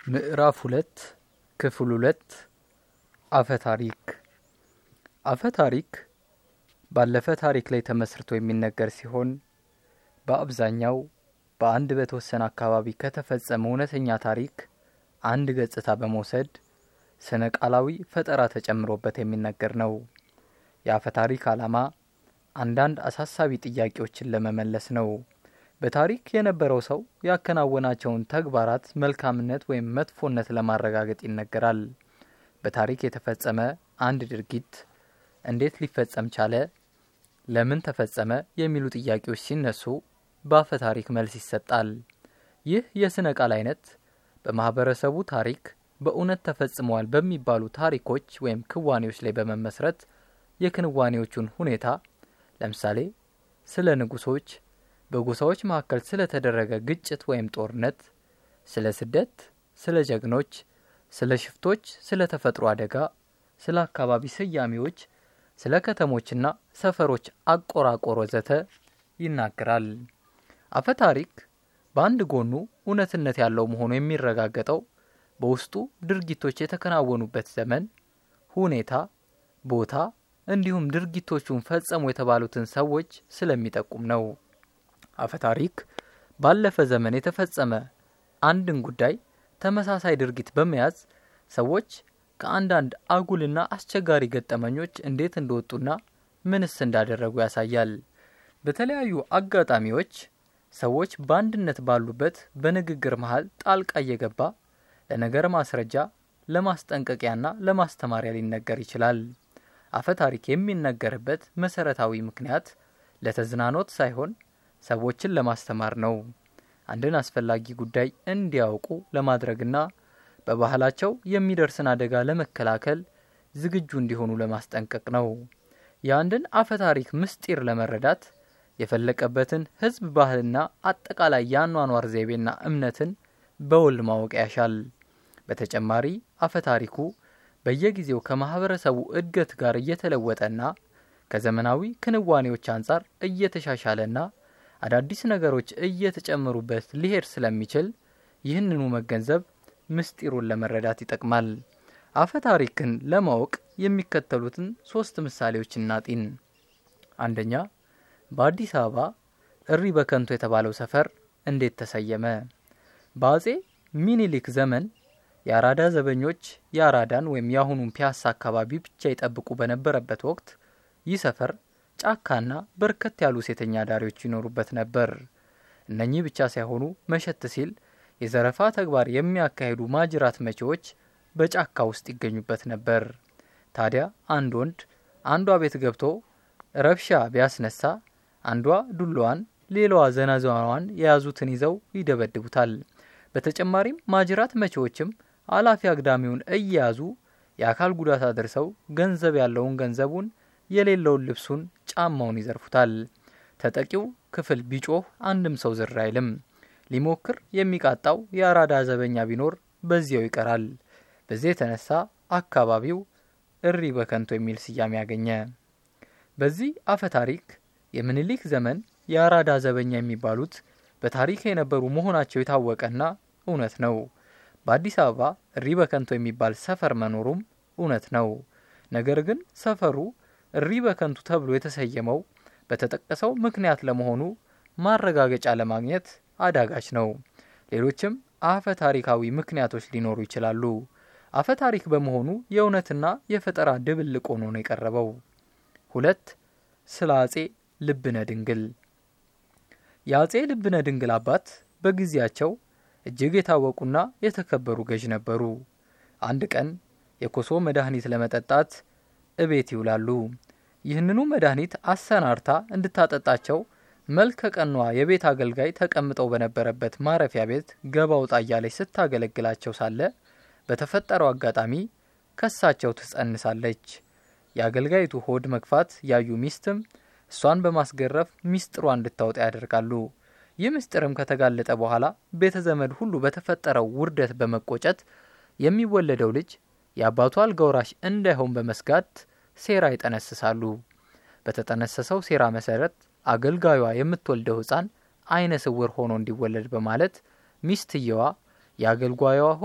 ምዕራፍ ሁለት ክፍል ሁለት አፈ ታሪክ አፈ ታሪክ ባለፈ ታሪክ ላይ ተመስርቶ የሚነገር ሲሆን በአብዛኛው በአንድ በተወሰነ አካባቢ ከተፈጸመ እውነተኛ ታሪክ አንድ ገጽታ በመውሰድ ስነ ቃላዊ ፈጠራ ተጨምሮበት የሚነገር ነው። የአፈ ታሪክ ዓላማ አንዳንድ አሳሳቢ ጥያቄዎችን ለመመለስ ነው። በታሪክ የነበረው ሰው ያከናወናቸውን ተግባራት መልካምነት ወይም መጥፎነት ለማረጋገጥ ይነገራል። በታሪክ የተፈጸመ አንድ ድርጊት እንዴት ሊፈጸም ቻለ፣ ለምን ተፈጸመ የሚሉ ጥያቄዎች ሲነሱ በአፈ ታሪክ መልስ ይሰጣል። ይህ የስነ ቃል አይነት በማህበረሰቡ ታሪክ በእውነት ተፈጽመዋል በሚባሉ ታሪኮች ወይም ክዋኔዎች ላይ በመመስረት የክንዋኔዎቹን ሁኔታ ለምሳሌ ስለ ንጉሶች፣ በጎሳዎች መካከል ስለተደረገ ግጭት ወይም ጦርነት፣ ስለ ስደት፣ ስለ ጀግኖች፣ ስለ ሽፍቶች፣ ስለ ተፈጥሮ አደጋ፣ ስለ አካባቢ ስያሜዎች፣ ስለ ከተሞችና ሰፈሮች አቆራቆር ወዘተ ይናገራል። አፈ ታሪክ በአንድ ጎኑ እውነትነት ያለው መሆኑ የሚረጋገጠው በውስጡ ድርጊቶች የተከናወኑበት ዘመን፣ ሁኔታ፣ ቦታ እንዲሁም ድርጊቶቹን ፈጸሙ የተባሉትን ሰዎች ስለሚጠቁም ነው። አፈ ታሪክ ባለፈ ዘመን የተፈጸመ አንድን ጉዳይ ተመሳሳይ ድርጊት በመያዝ ሰዎች ከአንዳንድ አጉልና አስቸጋሪ ገጠመኞች እንዴት እንደወጡና ምንስ እንዳደረጉ ያሳያል። በተለያዩ አጋጣሚዎች ሰዎች በአንድነት ባሉበት በንግግር መሀል ጣልቃ እየገባ ለነገር ማስረጃ፣ ለማስጠንቀቂያና ለማስተማሪያ ሊነገር ይችላል። አፈ ታሪክ የሚነገርበት መሰረታዊ ምክንያት ለተዝናኖት ሳይሆን ሰዎችን ለማስተማር ነው። አንድን አስፈላጊ ጉዳይ እንዲያውቁ ለማድረግና በባህላቸው የሚደርስን አደጋ ለመከላከል ዝግጁ እንዲሆኑ ለማስጠንቀቅ ነው። የአንድን አፈ ታሪክ ምስጢር ለመረዳት የፈለቀበትን ሕዝብ ባህልና አጠቃላይ የአኗኗር ዘይቤና እምነትን በውል ማወቅ ያሻል። በተጨማሪ አፈ ታሪኩ በየጊዜው ከማህበረሰቡ እድገት ጋር እየተለወጠና ከዘመናዊ ክንዋኔዎች አንጻር እየተሻሻለና አዳዲስ ነገሮች እየተጨመሩበት ሊሄድ ስለሚችል ይህንኑ መገንዘብ ምስጢሩን ለመረዳት ይጠቅማል። አፈ ታሪክን ለማወቅ የሚከተሉትን ሶስት ምሳሌዎች እናጢን። አንደኛ፣ በአዲስ አበባ እሪ በከንቱ የተባለው ሰፈር እንዴት ተሰየመ? በአጼ ሚኒሊክ ዘመን የአራዳ ዘበኞች የአራዳን ወይም የአሁኑን ፒያሳ አካባቢ ብቻ ይጠብቁ በነበረበት ወቅት ይህ ሰፈር ጫካና በርከት ያሉ ሴተኛ አዳሪዎች ይኖሩበት ነበር። እነኚህ ብቻ ሳይሆኑ መሸት ሲል የዘረፋ ተግባር የሚያካሂዱ ማጅራት መቼዎች በጫካ ውስጥ ይገኙበት ነበር። ታዲያ አንድ ወንድ አንዷ ቤት ገብቶ ረብሻ ቢያስነሳ አንዷ ዱላዋን፣ ሌላዋ ዘናዛዋን የያዙትን ይዘው ይደበድቡታል። በተጨማሪም ማጅራት መቼዎችም አላፊ አግዳሚውን እየያዙ የአካል ጉዳት አድርሰው ገንዘብ ያለውን ገንዘቡን የሌለውን ልብሱን፣ ጫማውን ይዘርፉታል። ተጠቂው ክፍል ቢጮህ አንድም ሰው ዝር አይልም። ሊሞክር የሚቃጣው የአራዳ ዘበኛ ቢኖር በዚያው ይቀራል። በዚህ የተነሳ አካባቢው እሪ በከንቱ የሚል ስያሜ ያገኘ። በዚህ አፈ ታሪክ የምኒልክ ዘመን የአራዳ ዘበኛ የሚባሉት በታሪክ የነበሩ መሆናቸው የታወቀና እውነት ነው። በአዲስ አበባ እሪ በከንቱ የሚባል ሰፈር መኖሩም እውነት ነው። ነገር ግን ሰፈሩ እሪ በከንቱ ተብሎ የተሰየመው በተጠቀሰው ምክንያት ለመሆኑ ማረጋገጫ ለማግኘት አዳጋች ነው። ሌሎችም አፈ ታሪካዊ ምክንያቶች ሊኖሩ ይችላሉ። አፈ ታሪክ በመሆኑ የእውነትና የፈጠራ ድብልቅ ሆኖ ነው የቀረበው። ሁለት ስለ አጼ ልብነ ድንግል። የአጼ ልብነ ድንግል አባት በጊዜያቸው እጅግ የታወቁና የተከበሩ ገዥ ነበሩ። አንድ ቀን የኮሶ መድኃኒት ለመጠጣት እቤት ይውላሉ። ይህንኑ መድኃኒት አሰናርታ እንድታጠጣቸው መልከ ቀኗ የቤት አገልጋይ ተቀምጠው በነበረበት ማረፊያ ቤት ገባ ውጣ እያለች ስታገለግላቸው ሳለ በተፈጠረው አጋጣሚ ከሳቸው ትጸንሳለች። የአገልጋይቱ ሆድ መግፋት ያዩ ሚስትም እሷን በማስገረፍ ሚስጥሯ እንድታወጣ ያደርጋሉ። ይህ ምስጢርም ከተጋለጠ በኋላ ቤተ ዘመድ ሁሉ በተፈጠረው ውርደት በመቆጨት የሚወለደው ልጅ የአባቱ አልጋ ወራሽ እንዳይሆን በመስጋት ሴራ ይጠነስሳሉ። በተጠነሰሰው ሴራ መሰረት አገልጋዩዋ የምትወልደው ሕፃን አይነ ስውር ሆኖ እንዲወለድ በማለት ሚስትየዋ የአገልጋዩዋ ሆድ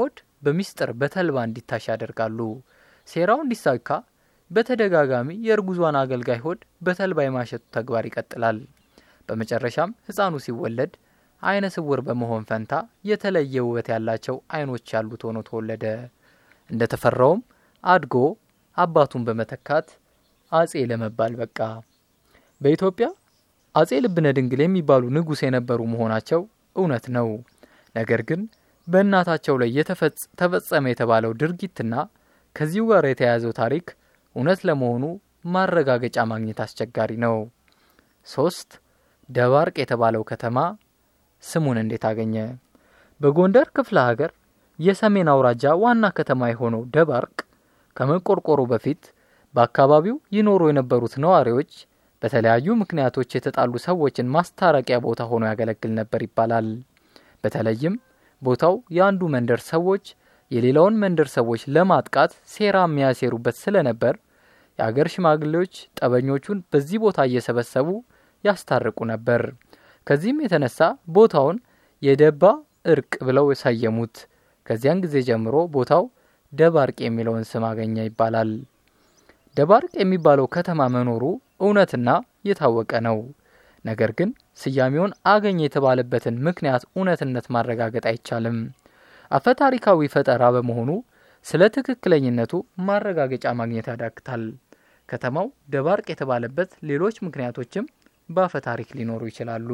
በሚስጥር በተልባ እንዲታሽ ያደርጋሉ። ሴራው እንዲሳካ በተደጋጋሚ የእርጉዟን አገልጋይ ሆድ በተልባ የማሸቱ ተግባር ይቀጥላል። በመጨረሻም ሕፃኑ ሲወለድ አይነ ስውር በመሆን ፈንታ የተለየ ውበት ያላቸው አይኖች ያሉት ሆኖ ተወለደ። እንደ ተፈራውም አድጎ አባቱን በመተካት አጼ ለመባል በቃ። በኢትዮጵያ አጼ ልብነ ድንግል የሚባሉ ንጉሥ የነበሩ መሆናቸው እውነት ነው። ነገር ግን በእናታቸው ላይ ተፈጸመ የተባለው ድርጊትና ከዚሁ ጋር የተያያዘው ታሪክ እውነት ለመሆኑ ማረጋገጫ ማግኘት አስቸጋሪ ነው። ሶስት ደባርቅ የተባለው ከተማ ስሙን እንዴት አገኘ? በጎንደር ክፍለ ሀገር የሰሜን አውራጃ ዋና ከተማ የሆነው ደባርቅ ከመቆርቆሩ በፊት በአካባቢው ይኖሩ የነበሩት ነዋሪዎች በተለያዩ ምክንያቶች የተጣሉ ሰዎችን ማስታረቂያ ቦታ ሆኖ ያገለግል ነበር ይባላል። በተለይም ቦታው የአንዱ መንደር ሰዎች የሌላውን መንደር ሰዎች ለማጥቃት ሴራ የሚያሴሩበት ስለነበር የአገር ሽማግሌዎች ጠበኞቹን በዚህ ቦታ እየሰበሰቡ ያስታርቁ ነበር። ከዚህም የተነሳ ቦታውን የደባ እርቅ ብለው ሰየሙት። ከዚያን ጊዜ ጀምሮ ቦታው ደባርቅ የሚለውን ስም አገኘ ይባላል። ደባርቅ የሚባለው ከተማ መኖሩ እውነትና የታወቀ ነው። ነገር ግን ስያሜውን አገኘ የተባለበትን ምክንያት እውነትነት ማረጋገጥ አይቻልም። አፈታሪካዊ ፈጠራ በመሆኑ ስለ ትክክለኝነቱ ማረጋገጫ ማግኘት ያዳግታል። ከተማው ደባርቅ የተባለበት ሌሎች ምክንያቶችም በአፈ ታሪክ ሊኖሩ ይችላሉ።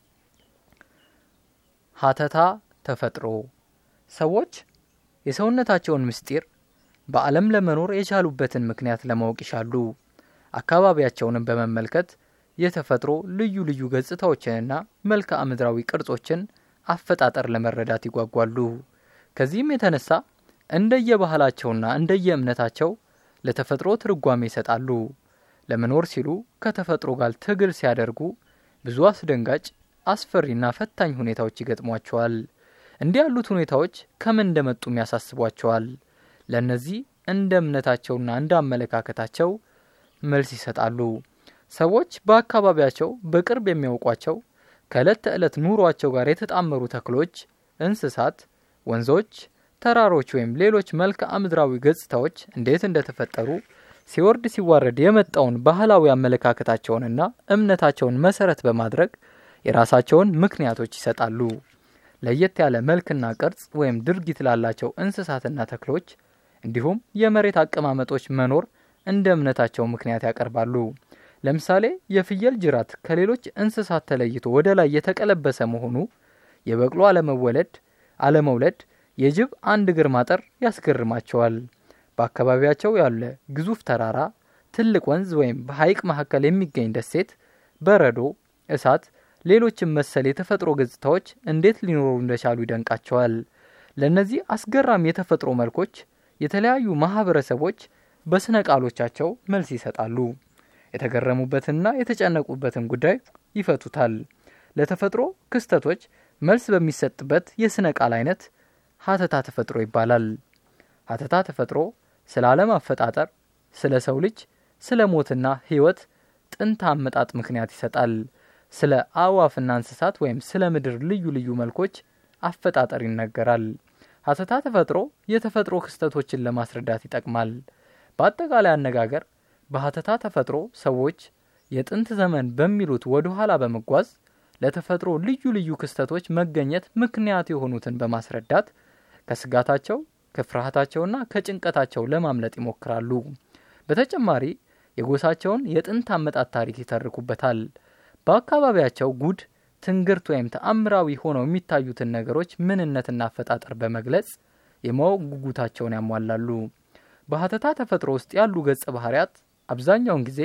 ሀተታ ተፈጥሮ ሰዎች የሰውነታቸውን ምስጢር በዓለም ለመኖር የቻሉበትን ምክንያት ለማወቅ ይሻሉ። አካባቢያቸውንም በመመልከት የተፈጥሮ ልዩ ልዩ ገጽታዎችንና መልክዓ ምድራዊ ቅርጾችን አፈጣጠር ለመረዳት ይጓጓሉ። ከዚህም የተነሳ እንደየባህላቸውና እንደየእምነታቸው ለተፈጥሮ ትርጓሜ ይሰጣሉ። ለመኖር ሲሉ ከተፈጥሮ ጋር ትግል ሲያደርጉ ብዙ አስደንጋጭ፣ አስፈሪና ፈታኝ ሁኔታዎች ይገጥሟቸዋል። እንዲህ ያሉት ሁኔታዎች ከምን እንደመጡም ያሳስቧቸዋል። ለእነዚህ እንደ እምነታቸውና እንደ አመለካከታቸው መልስ ይሰጣሉ። ሰዎች በአካባቢያቸው በቅርብ የሚያውቋቸው ከዕለት ተዕለት ኑሯቸው ጋር የተጣመሩ ተክሎች፣ እንስሳት፣ ወንዞች፣ ተራሮች ወይም ሌሎች መልክዓ ምድራዊ ገጽታዎች እንዴት እንደተፈጠሩ ሲወርድ ሲዋረድ የመጣውን ባህላዊ አመለካከታቸውንና እምነታቸውን መሰረት በማድረግ የራሳቸውን ምክንያቶች ይሰጣሉ። ለየት ያለ መልክና ቅርጽ ወይም ድርጊት ላላቸው እንስሳትና ተክሎች እንዲሁም የመሬት አቀማመጦች መኖር እንደ እምነታቸው ምክንያት ያቀርባሉ። ለምሳሌ የፍየል ጅራት ከሌሎች እንስሳት ተለይቶ ወደ ላይ የተቀለበሰ መሆኑ፣ የበቅሎ አለመወለድ አለመውለድ፣ የጅብ አንድ እግር ማጠር ያስገርማቸዋል። በአካባቢያቸው ያለ ግዙፍ ተራራ፣ ትልቅ ወንዝ ወይም በሐይቅ መካከል የሚገኝ ደሴት፣ በረዶ፣ እሳት፣ ሌሎችም መሰል የተፈጥሮ ገጽታዎች እንዴት ሊኖሩ እንደቻሉ ይደንቃቸዋል። ለእነዚህ አስገራሚ የተፈጥሮ መልኮች የተለያዩ ማህበረሰቦች በስነ ቃሎቻቸው መልስ ይሰጣሉ። የተገረሙበትንና የተጨነቁበትን ጉዳይ ይፈቱታል። ለተፈጥሮ ክስተቶች መልስ በሚሰጥበት የስነ ቃል አይነት ሀተታ ተፈጥሮ ይባላል። ሀተታ ተፈጥሮ ስለ ዓለም አፈጣጠር፣ ስለ ሰው ልጅ፣ ስለ ሞትና ሕይወት ጥንት አመጣጥ ምክንያት ይሰጣል። ስለ አእዋፍና እንስሳት ወይም ስለ ምድር ልዩ ልዩ መልኮች አፈጣጠር ይነገራል። ሀተታ ተፈጥሮ የተፈጥሮ ክስተቶችን ለማስረዳት ይጠቅማል። በአጠቃላይ አነጋገር በሀተታ ተፈጥሮ ሰዎች የጥንት ዘመን በሚሉት ወደ ኋላ በመጓዝ ለተፈጥሮ ልዩ ልዩ ክስተቶች መገኘት ምክንያት የሆኑትን በማስረዳት ከስጋታቸው ከፍርሃታቸውና ከጭንቀታቸው ለማምለጥ ይሞክራሉ። በተጨማሪ የጎሳቸውን የጥንት አመጣት ታሪክ ይተርኩበታል። በአካባቢያቸው ጉድ፣ ትንግርት ወይም ተአምራዊ ሆነው የሚታዩትን ነገሮች ምንነትና አፈጣጠር በመግለጽ የማወቅ ጉጉታቸውን ያሟላሉ። በሀተታ ተፈጥሮ ውስጥ ያሉ ገጸ ባህርያት አብዛኛውን ጊዜ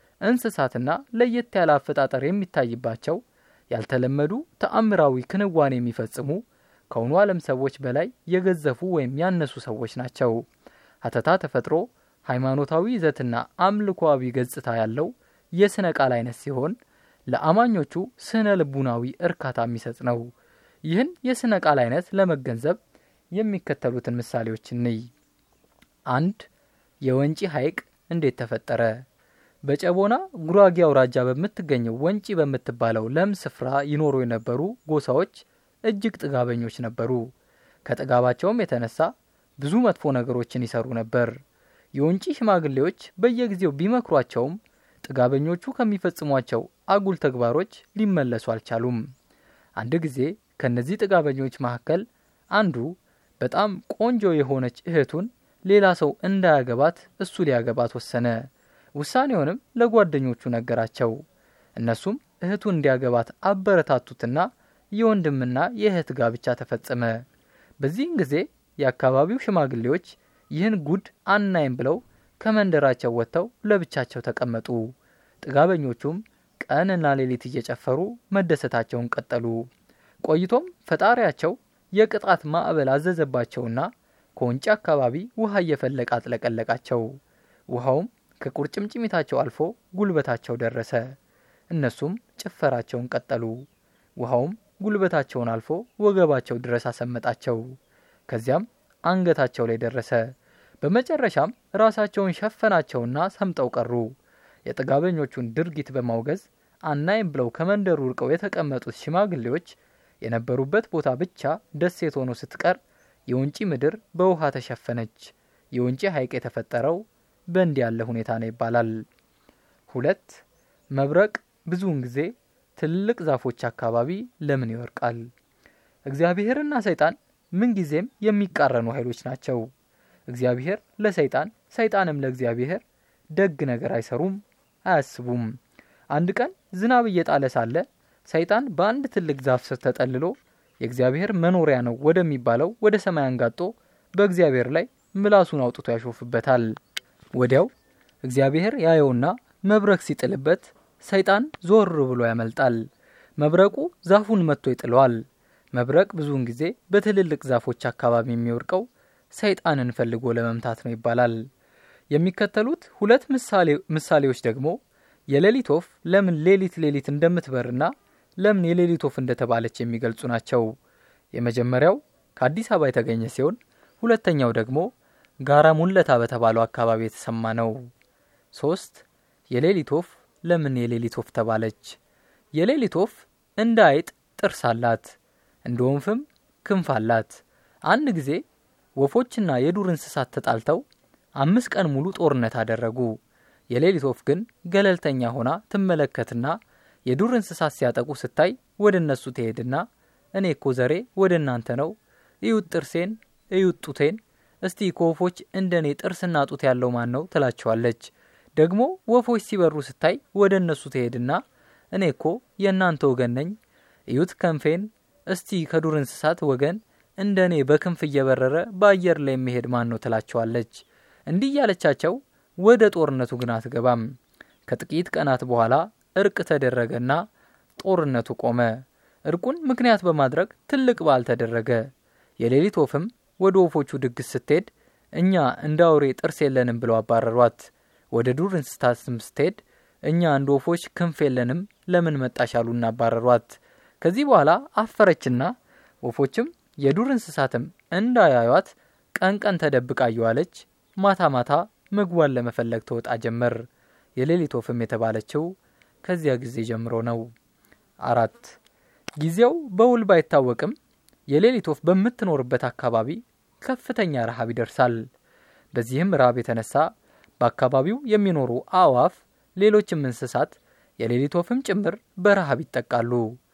እንስሳትና ለየት ያለ አፈጣጠር የሚታይባቸው ያልተለመዱ ተአምራዊ ክንዋኔ የሚፈጽሙ ከሆኑ ዓለም ሰዎች በላይ የገዘፉ ወይም ያነሱ ሰዎች ናቸው። ሀተታ ተፈጥሮ ሃይማኖታዊ ይዘትና አምልኮዊ ገጽታ ያለው የስነ ቃል አይነት ሲሆን ለአማኞቹ ስነ ልቡናዊ እርካታ የሚሰጥ ነው። ይህን የስነ ቃል አይነት ለመገንዘብ የሚከተሉትን ምሳሌዎች እንይ። አንድ የወንጪ ሐይቅ እንዴት ተፈጠረ? በጨቦና ጉራጌ አውራጃ በምትገኘው ወንጪ በምትባለው ለም ስፍራ ይኖሩ የነበሩ ጎሳዎች እጅግ ጥጋበኞች ነበሩ። ከጥጋባቸውም የተነሳ ብዙ መጥፎ ነገሮችን ይሰሩ ነበር። የወንጪ ሽማግሌዎች በየጊዜው ቢመክሯቸውም ጥጋበኞቹ ከሚፈጽሟቸው አጉል ተግባሮች ሊመለሱ አልቻሉም። አንድ ጊዜ ከእነዚህ ጥጋበኞች መካከል አንዱ በጣም ቆንጆ የሆነች እህቱን ሌላ ሰው እንዳያገባት እሱ ሊያገባት ወሰነ። ውሳኔውንም ለጓደኞቹ ነገራቸው። እነሱም እህቱን እንዲያገባት አበረታቱትና የወንድምና የእህት ጋብቻ ተፈጸመ። በዚህም ጊዜ የአካባቢው ሽማግሌዎች ይህን ጉድ አናይም ብለው ከመንደራቸው ወጥተው ለብቻቸው ተቀመጡ። ጥጋበኞቹም ቀንና ሌሊት እየጨፈሩ መደሰታቸውን ቀጠሉ። ቆይቶም ፈጣሪያቸው የቅጣት ማዕበል አዘዘባቸውና ከወንጪ አካባቢ ውሃ እየፈለቀ አጥለቀለቃቸው። ውሃውም ከቁርጭምጭሚታቸው አልፎ ጉልበታቸው ደረሰ። እነሱም ጭፈራቸውን ቀጠሉ። ውሃውም ጉልበታቸውን አልፎ ወገባቸው ድረስ አሰመጣቸው። ከዚያም አንገታቸው ላይ ደረሰ። በመጨረሻም ራሳቸውን ሸፈናቸውና ሰምጠው ቀሩ። የጥጋበኞቹን ድርጊት በማውገዝ አናይም ብለው ከመንደሩ ርቀው የተቀመጡት ሽማግሌዎች የነበሩበት ቦታ ብቻ ደሴት ሆኖ ስትቀር የወንጪ ምድር በውሃ ተሸፈነች። የወንጪ ሐይቅ የተፈጠረው በእንዲህ ያለ ሁኔታ ነው ይባላል። ሁለት መብረቅ ብዙውን ጊዜ ትልቅ ዛፎች አካባቢ ለምን ይወርቃል? እግዚአብሔርና ሰይጣን ምንጊዜም የሚቃረኑ ኃይሎች ናቸው። እግዚአብሔር ለሰይጣን ሰይጣንም ለእግዚአብሔር ደግ ነገር አይሰሩም፣ አያስቡም። አንድ ቀን ዝናብ እየጣለ ሳለ ሰይጣን በአንድ ትልቅ ዛፍ ስር ተጠልሎ የእግዚአብሔር መኖሪያ ነው ወደሚባለው ወደ ሰማይ አንጋጦ በእግዚአብሔር ላይ ምላሱን አውጥቶ ያሾፍበታል። ወዲያው እግዚአብሔር ያየውና መብረቅ ሲጥልበት ሰይጣን ዞር ብሎ ያመልጣል። መብረቁ ዛፉን መጥቶ ይጥለዋል። መብረቅ ብዙውን ጊዜ በትልልቅ ዛፎች አካባቢ የሚወርቀው ሰይጣንን ፈልጎ ለመምታት ነው ይባላል። የሚከተሉት ሁለት ምሳሌዎች ደግሞ የሌሊት ወፍ ለምን ሌሊት ሌሊት እንደምትበርና ለምን የሌሊት ወፍ እንደተባለች የሚገልጹ ናቸው። የመጀመሪያው ከአዲስ አበባ የተገኘ ሲሆን ሁለተኛው ደግሞ ጋራ ሙለታ በተባለው አካባቢ የተሰማ ነው። ሶስት የሌሊት ወፍ ለምን የሌሊት ወፍ ተባለች? የሌሊት ወፍ እንደ አይጥ ጥርስ አላት፣ እንደ ወንፍም ክንፍ አላት። አንድ ጊዜ ወፎችና የዱር እንስሳት ተጣልተው አምስት ቀን ሙሉ ጦርነት አደረጉ። የሌሊት ወፍ ግን ገለልተኛ ሆና ትመለከትና የዱር እንስሳት ሲያጠቁ ስታይ ወደ እነሱ ትሄድና እኔ እኮ ዘሬ ወደ እናንተ ነው፣ እዩት ጥርሴን፣ እዩት ጡቴን፣ እስቲ ከወፎች እንደ እኔ ጥርስና ጡት ያለው ማን ነው ትላቸዋለች። ደግሞ ወፎች ሲበሩ ስታይ ወደ እነሱ ትሄድና እኔ እኮ የእናንተ ወገን ነኝ፣ እዩት ክንፌን፣ እስቲ ከዱር እንስሳት ወገን እንደ እኔ በክንፍ እየበረረ በአየር ላይ የሚሄድ ማን ነው ትላቸዋለች። እንዲህ እያለቻቸው ወደ ጦርነቱ ግን አትገባም። ከጥቂት ቀናት በኋላ እርቅ ተደረገና ጦርነቱ ቆመ። እርቁን ምክንያት በማድረግ ትልቅ በዓል ተደረገ። የሌሊት ወፍም ወደ ወፎቹ ድግስ ስትሄድ እኛ እንደ አውሬ ጥርስ የለንም ብለው አባረሯት። ወደ ዱር እንስሳትም ስትሄድ እኛ እንደ ወፎች ክንፍ የለንም ለምን መጣሽ አሉና አባረሯት። ከዚህ በኋላ አፈረችና ወፎችም የዱር እንስሳትም እንዳያዩት ቀን ቀን ተደብቃ እየዋለች ማታ ማታ ምግቧን ለመፈለግ ተወጣ ጀመር። የሌሊት ወፍም የተባለችው ከዚያ ጊዜ ጀምሮ ነው። አራት ጊዜው በውል ባይታወቅም የሌሊት ወፍ በምትኖርበት አካባቢ ከፍተኛ ረሃብ ይደርሳል። በዚህም ረሃብ የተነሳ በአካባቢው የሚኖሩ አእዋፍ፣ ሌሎችም እንስሳት የሌሊት ወፍም ጭምር በረሃብ ይጠቃሉ።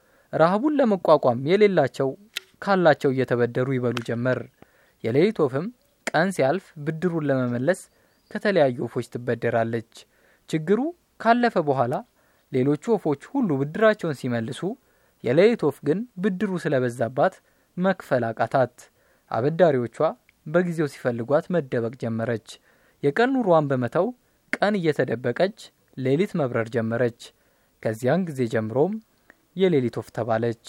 ረሃቡን ለመቋቋም የሌላቸው ካላቸው እየተበደሩ ይበሉ ጀመር። የሌሊት ወፍም ቀን ሲያልፍ ብድሩን ለመመለስ ከተለያዩ ወፎች ትበደራለች። ችግሩ ካለፈ በኋላ ሌሎቹ ወፎች ሁሉ ብድራቸውን ሲመልሱ፣ የሌሊት ወፍ ግን ብድሩ ስለበዛባት መክፈል አቃታት። አበዳሪዎቿ በጊዜው ሲፈልጓት መደበቅ ጀመረች። የቀን ኑሯን በመተው ቀን እየተደበቀች ሌሊት መብረር ጀመረች። ከዚያን ጊዜ ጀምሮም የሌሊት ወፍ ተባለች።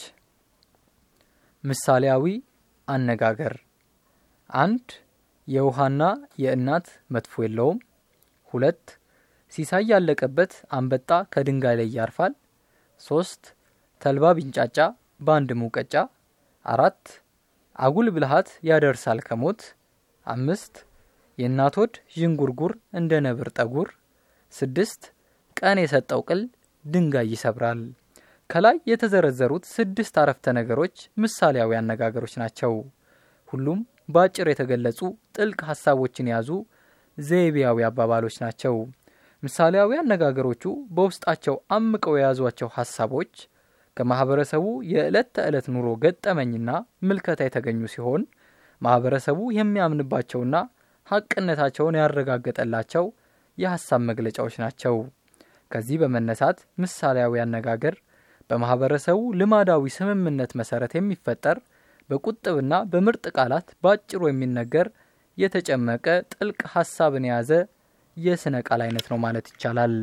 ምሳሌያዊ አነጋገር አንድ የውሃና የእናት መጥፎ የለውም። ሁለት ሲሳይ ያለቀበት አንበጣ ከድንጋይ ላይ ያርፋል። ሶስት ተልባ ቢንጫጫ በአንድ ሙቀጫ። አራት አጉል ብልሃት ያደርሳል ከሞት። አምስት የእናት ሆድ ዥንጉርጉር እንደ ነብር ጠጉር። ስድስት ቀን የሰጠው ቅል ድንጋይ ይሰብራል። ከላይ የተዘረዘሩት ስድስት አረፍተ ነገሮች ምሳሌያዊ አነጋገሮች ናቸው። ሁሉም በአጭር የተገለጹ ጥልቅ ሀሳቦችን የያዙ ዘይቤያዊ አባባሎች ናቸው። ምሳሌያዊ አነጋገሮቹ በውስጣቸው አምቀው የያዟቸው ሀሳቦች ከማህበረሰቡ የዕለት ተዕለት ኑሮ ገጠመኝና ምልከታ የተገኙ ሲሆን ማህበረሰቡ የሚያምንባቸውና ሀቅነታቸውን ያረጋገጠላቸው የሀሳብ መግለጫዎች ናቸው። ከዚህ በመነሳት ምሳሌያዊ አነጋገር በማህበረሰቡ ልማዳዊ ስምምነት መሰረት የሚፈጠር በቁጥብና በምርጥ ቃላት በአጭሩ የሚነገር የተጨመቀ ጥልቅ ሀሳብን የያዘ የስነ ቃል አይነት ነው ማለት ይቻላል።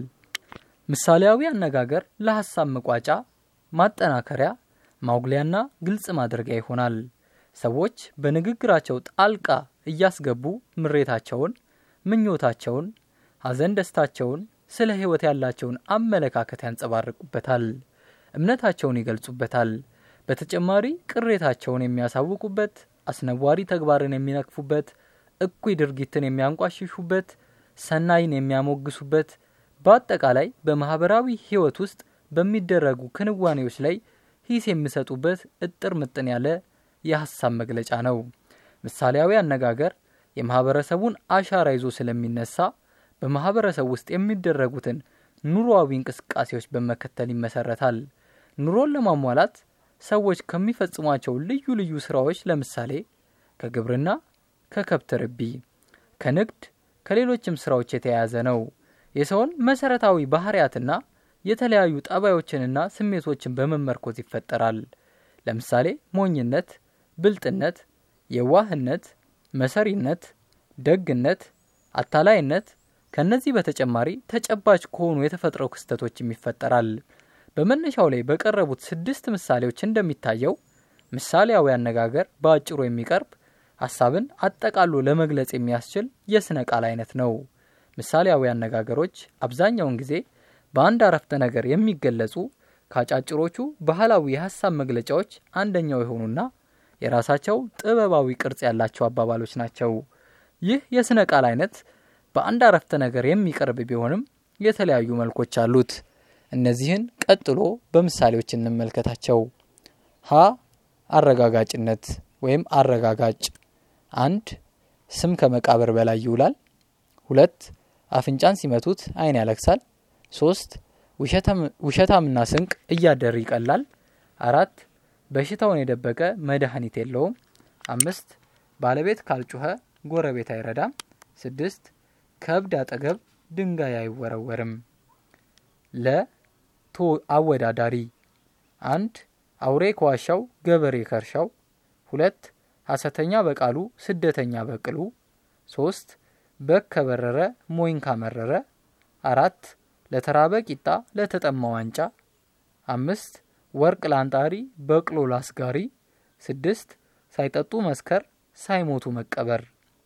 ምሳሌያዊ አነጋገር ለሀሳብ መቋጫ፣ ማጠናከሪያ፣ ማጉሊያና ግልጽ ማድረጊያ ይሆናል። ሰዎች በንግግራቸው ጣልቃ እያስገቡ ምሬታቸውን፣ ምኞታቸውን፣ ሐዘን ደስታቸውን፣ ስለ ሕይወት ያላቸውን አመለካከት ያንጸባርቁበታል። እምነታቸውን ይገልጹበታል። በተጨማሪ ቅሬታቸውን የሚያሳውቁበት፣ አስነዋሪ ተግባርን የሚነቅፉበት፣ እኩይ ድርጊትን የሚያንቋሽሹበት፣ ሰናይን የሚያሞግሱበት፣ በአጠቃላይ በማህበራዊ ሕይወት ውስጥ በሚደረጉ ክንዋኔዎች ላይ ሂስ የሚሰጡበት እጥር ምጥን ያለ የሀሳብ መግለጫ ነው። ምሳሌያዊ አነጋገር የማህበረሰቡን አሻራ ይዞ ስለሚነሳ በማህበረሰብ ውስጥ የሚደረጉትን ኑሮአዊ እንቅስቃሴዎች በመከተል ይመሰረታል። ኑሮን ለማሟላት ሰዎች ከሚፈጽሟቸው ልዩ ልዩ ስራዎች ለምሳሌ ከግብርና፣ ከከብት ርቢ፣ ከንግድ፣ ከሌሎችም ስራዎች የተያያዘ ነው። የሰውን መሰረታዊ ባህሪያትና የተለያዩ ጠባዮችንና ስሜቶችን በመመርኮዝ ይፈጠራል። ለምሳሌ ሞኝነት፣ ብልጥነት፣ የዋህነት፣ መሰሪነት፣ ደግነት፣ አታላይነት ከነዚህ በተጨማሪ ተጨባጭ ከሆኑ የተፈጥሮ ክስተቶችም ይፈጠራል። በመነሻው ላይ በቀረቡት ስድስት ምሳሌዎች እንደሚታየው ምሳሌያዊ አነጋገር በአጭሩ የሚቀርብ ሀሳብን አጠቃሎ ለመግለጽ የሚያስችል የስነ ቃል አይነት ነው። ምሳሌያዊ አነጋገሮች አብዛኛውን ጊዜ በአንድ አረፍተ ነገር የሚገለጹ ከአጫጭሮቹ ባህላዊ የሀሳብ መግለጫዎች አንደኛው የሆኑና የራሳቸው ጥበባዊ ቅርጽ ያላቸው አባባሎች ናቸው። ይህ የስነ ቃል አይነት በአንድ አረፍተ ነገር የሚቀርብ ቢሆንም የተለያዩ መልኮች አሉት። እነዚህን ቀጥሎ በምሳሌዎች እንመልከታቸው። ሀ አረጋጋጭነት ወይም አረጋጋጭ። አንድ ስም ከመቃብር በላይ ይውላል። ሁለት አፍንጫን ሲመቱት ዓይን ያለቅሳል። ሶስት ውሸታምና ስንቅ እያደር ይቀላል። አራት በሽታውን የደበቀ መድኃኒት የለውም። አምስት ባለቤት ካልጮኸ ጎረቤት አይረዳም። ስድስት ከእብድ አጠገብ ድንጋይ አይወረወርም። ለ ቶ አወዳዳሪ አንድ አውሬ ከዋሻው ገበሬ ከርሻው። ሁለት ሐሰተኛ በቃሉ ስደተኛ በቅሉ። ሶስት በግ ከበረረ ሞኝ ካመረረ። አራት ለተራበ ቂጣ ለተጠማ ዋንጫ። አምስት ወርቅ ላንጣሪ በቅሎ ላስጋሪ። ስድስት ሳይጠጡ መስከር ሳይሞቱ መቀበር።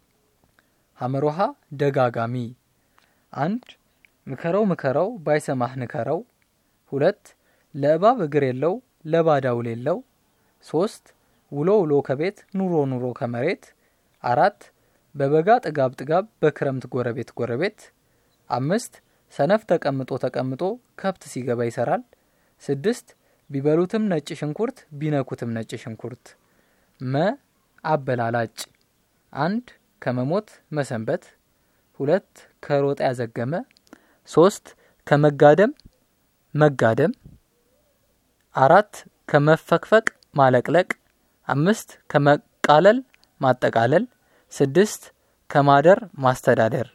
ሀመሮሃ ደጋጋሚ አንድ ምከረው ምከረው ባይሰማህ ንከረው። ሁለት ለእባብ እግር የለው ለባዳ ውል የለው። ሶስት ውሎ ውሎ ከቤት ኑሮ ኑሮ ከመሬት። አራት በበጋ ጥጋብ ጥጋብ በክረምት ጎረቤት ጎረቤት። አምስት ሰነፍ ተቀምጦ ተቀምጦ ከብት ሲገባ ይሰራል። ስድስት ቢበሉትም ነጭ ሽንኩርት ቢነኩትም ነጭ ሽንኩርት። መ አበላላጭ አንድ ከመሞት መሰንበት። ሁለት ከሮጣ ያዘገመ። ሶስት ከመጋደም መጋደም። አራት ከመፈቅፈቅ ማለቅለቅ። አምስት ከመቃለል ማጠቃለል። ስድስት ከማደር ማስተዳደር።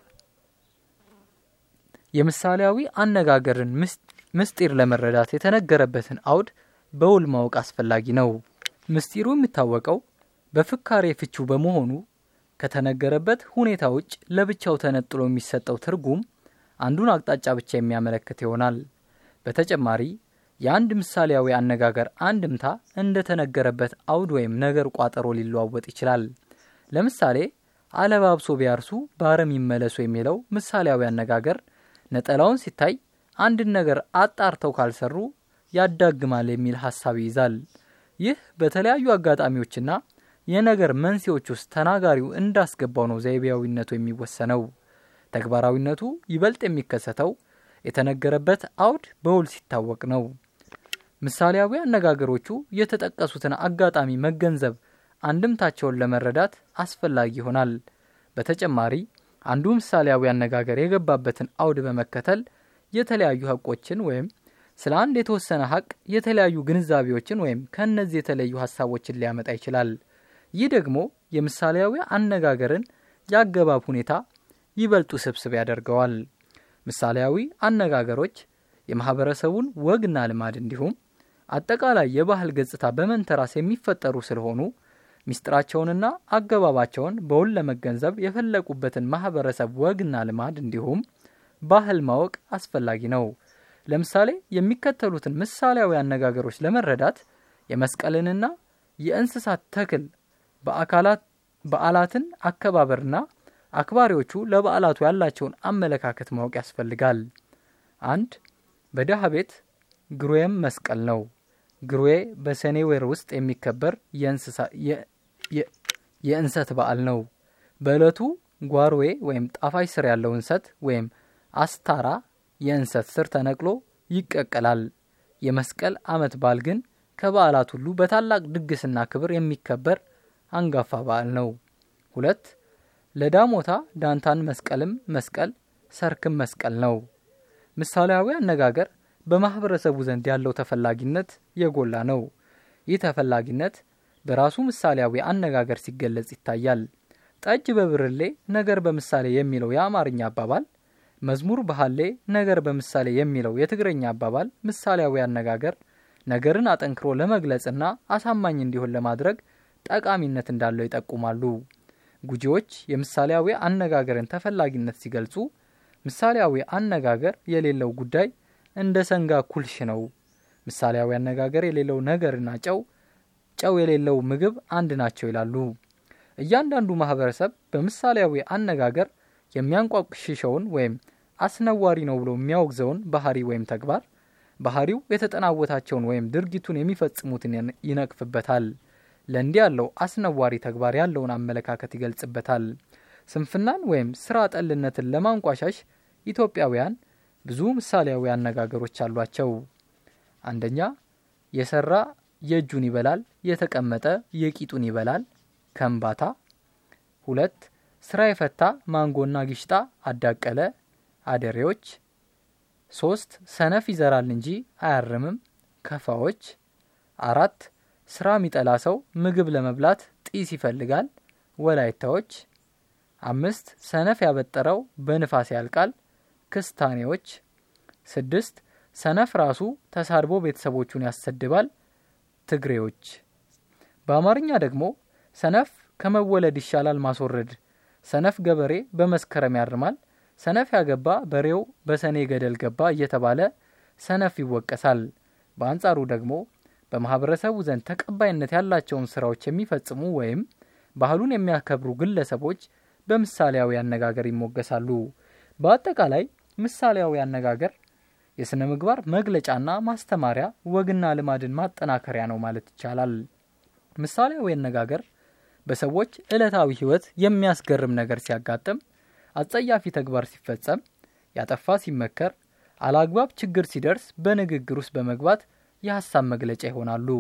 የምሳሌያዊ አነጋገርን ምስጢር ለመረዳት የተነገረበትን አውድ በውል ማወቅ አስፈላጊ ነው። ምስጢሩ የሚታወቀው በፍካሬ ፍቹ በመሆኑ ከተነገረበት ሁኔታ ውጭ ለብቻው ተነጥሎ የሚሰጠው ትርጉም አንዱን አቅጣጫ ብቻ የሚያመለክት ይሆናል። በተጨማሪ የአንድ ምሳሌያዊ አነጋገር አንድምታ እንደተነገረበት አውድ ወይም ነገር ቋጠሮ ሊለዋወጥ ይችላል። ለምሳሌ አለባብሶ ቢያርሱ በአረም ይመለሱ የሚለው ምሳሌያዊ አነጋገር ነጠላውን ሲታይ አንድን ነገር አጣርተው ካልሰሩ ያዳግማል የሚል ሀሳብ ይይዛል። ይህ በተለያዩ አጋጣሚዎችና የነገር መንስኤዎች ውስጥ ተናጋሪው እንዳስገባው ነው ዘይቤያዊነቱ የሚወሰነው። ተግባራዊነቱ ይበልጥ የሚከሰተው የተነገረበት አውድ በውል ሲታወቅ ነው። ምሳሌያዊ አነጋገሮቹ የተጠቀሱትን አጋጣሚ መገንዘብ አንድምታቸውን ለመረዳት አስፈላጊ ይሆናል። በተጨማሪ አንዱ ምሳሌያዊ አነጋገር የገባበትን አውድ በመከተል የተለያዩ ሀቆችን ወይም ስለ አንድ የተወሰነ ሀቅ የተለያዩ ግንዛቤዎችን ወይም ከእነዚህ የተለዩ ሀሳቦችን ሊያመጣ ይችላል። ይህ ደግሞ የምሳሌያዊ አነጋገርን የአገባብ ሁኔታ ይበልጡ ስብስብ ያደርገዋል። ምሳሌያዊ አነጋገሮች የማህበረሰቡን ወግና ልማድ እንዲሁም አጠቃላይ የባህል ገጽታ በመንተራስ የሚፈጠሩ ስለሆኑ ሚስጥራቸውንና አገባባቸውን በውል ለመገንዘብ የፈለቁበትን ማህበረሰብ ወግና ልማድ እንዲሁም ባህል ማወቅ አስፈላጊ ነው። ለምሳሌ የሚከተሉትን ምሳሌያዊ አነጋገሮች ለመረዳት የመስቀልንና የእንስሳት ተክል በአካላት በዓላትን አከባበርና አክባሪዎቹ ለበዓላቱ ያላቸውን አመለካከት ማወቅ ያስፈልጋል። አንድ በድሃ ቤት ግሩዌም መስቀል ነው። ግሩዌ በሰኔ ወር ውስጥ የሚከበር የእንሰት በዓል ነው። በዕለቱ ጓሮዌ ወይም ጣፋጭ ስር ያለው እንሰት ወይም አስታራ የእንሰት ስር ተነቅሎ ይቀቀላል። የመስቀል ዓመት በዓል ግን ከበዓላት ሁሉ በታላቅ ድግስና ክብር የሚከበር አንጋፋ በዓል ነው። ሁለት ለዳሞታ ዳንታን መስቀልም መስቀል ሰርክም መስቀል ነው። ምሳሌያዊ አነጋገር በማህበረሰቡ ዘንድ ያለው ተፈላጊነት የጎላ ነው። ይህ ተፈላጊነት በራሱ ምሳሌያዊ አነጋገር ሲገለጽ ይታያል። ጠጅ በብርሌ ነገር በምሳሌ የሚለው የአማርኛ አባባል፣ መዝሙር በሀሌ ነገር በምሳሌ የሚለው የትግረኛ አባባል ምሳሌያዊ አነጋገር ነገርን አጠንክሮ ለመግለጽና አሳማኝ እንዲሆን ለማድረግ ጠቃሚነት እንዳለው ይጠቁማሉ። ጉጂዎች የምሳሌያዊ አነጋገርን ተፈላጊነት ሲገልጹ ምሳሌያዊ አነጋገር የሌለው ጉዳይ እንደ ሰንጋ ኩልሽ ነው። ምሳሌያዊ አነጋገር የሌለው ነገርና ጨው ጨው የሌለው ምግብ አንድ ናቸው ይላሉ። እያንዳንዱ ማህበረሰብ በምሳሌያዊ አነጋገር የሚያንቋሽሸውን ወይም አስነዋሪ ነው ብሎ የሚያወግዘውን ባህሪ ወይም ተግባር ባህሪው የተጠናወታቸውን ወይም ድርጊቱን የሚፈጽሙትን ይነቅፍበታል። ለእንዲህ ያለው አስነዋሪ ተግባር ያለውን አመለካከት ይገልጽበታል። ስንፍናን ወይም ስራ ጠልነትን ለማንቋሻሽ ኢትዮጵያውያን ብዙ ምሳሌያዊ አነጋገሮች አሏቸው። አንደኛ የሰራ የእጁን ይበላል፣ የተቀመጠ የቂጡን ይበላል ከምባታ። ሁለት ስራ የፈታ ማንጎና ጊሽጣ አዳቀለ አደሬዎች። ሶስት ሰነፍ ይዘራል እንጂ አያርምም ከፋዎች። አራት ስራ የሚጠላ ሰው ምግብ ለመብላት ጢስ ይፈልጋል ወላይታዎች። አምስት ሰነፍ ያበጠረው በንፋስ ያልቃል ክስታኔዎች። ስድስት ሰነፍ ራሱ ተሳድቦ ቤተሰቦቹን ያሰድባል ትግሬዎች። በአማርኛ ደግሞ ሰነፍ ከመወለድ ይሻላል ማስወረድ፣ ሰነፍ ገበሬ በመስከረም ያርማል፣ ሰነፍ ያገባ በሬው በሰኔ ገደል ገባ እየተባለ ሰነፍ ይወቀሳል። በአንጻሩ ደግሞ በማህበረሰቡ ዘንድ ተቀባይነት ያላቸውን ስራዎች የሚፈጽሙ ወይም ባህሉን የሚያከብሩ ግለሰቦች በምሳሌያዊ አነጋገር ይሞገሳሉ። በአጠቃላይ ምሳሌያዊ አነጋገር የሥነ ምግባር መግለጫና ማስተማሪያ ወግና ልማድን ማጠናከሪያ ነው ማለት ይቻላል። ምሳሌያዊ አነጋገር በሰዎች ዕለታዊ ሕይወት የሚያስገርም ነገር ሲያጋጥም፣ አጸያፊ ተግባር ሲፈጸም፣ ያጠፋ ሲመከር፣ አላግባብ ችግር ሲደርስ በንግግር ውስጥ በመግባት የሀሳብ መግለጫ ይሆናሉ።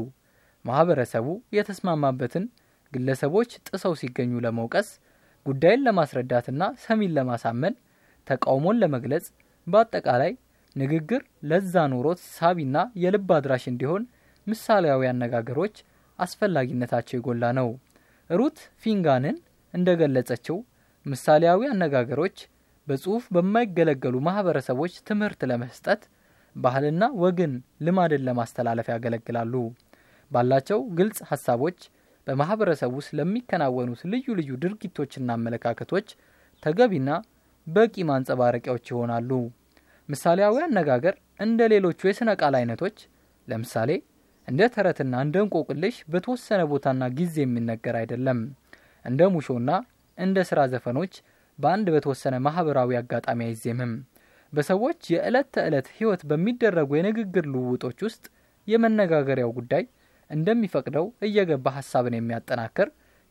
ማህበረሰቡ የተስማማበትን ግለሰቦች ጥሰው ሲገኙ ለመውቀስ፣ ጉዳይን ለማስረዳትና ሰሚን ለማሳመን፣ ተቃውሞን ለመግለጽ፣ በአጠቃላይ ንግግር ለዛ ኖሮት ሳቢና የልብ አድራሽ እንዲሆን ምሳሌያዊ አነጋገሮች አስፈላጊነታቸው የጎላ ነው። ሩት ፊንጋንን እንደገለጸችው ምሳሌያዊ አነጋገሮች በጽሁፍ በማይገለገሉ ማህበረሰቦች ትምህርት ለመስጠት ባህልና ወግን ልማድን ለማስተላለፍ ያገለግላሉ። ባላቸው ግልጽ ሀሳቦች በማህበረሰብ ውስጥ ለሚከናወኑት ልዩ ልዩ ድርጊቶችና አመለካከቶች ተገቢና በቂ ማንጸባረቂያዎች ይሆናሉ። ምሳሌያዊ አነጋገር እንደ ሌሎቹ የሥነ ቃል አይነቶች ለምሳሌ እንደ ተረትና እንደ እንቆቅልሽ በተወሰነ ቦታና ጊዜ የሚነገር አይደለም። እንደ ሙሾና እንደ ስራ ዘፈኖች በአንድ በተወሰነ ማህበራዊ አጋጣሚ አይዜምም። በሰዎች የዕለት ተዕለት ህይወት በሚደረጉ የንግግር ልውውጦች ውስጥ የመነጋገሪያው ጉዳይ እንደሚፈቅደው እየገባ ሀሳብን የሚያጠናክር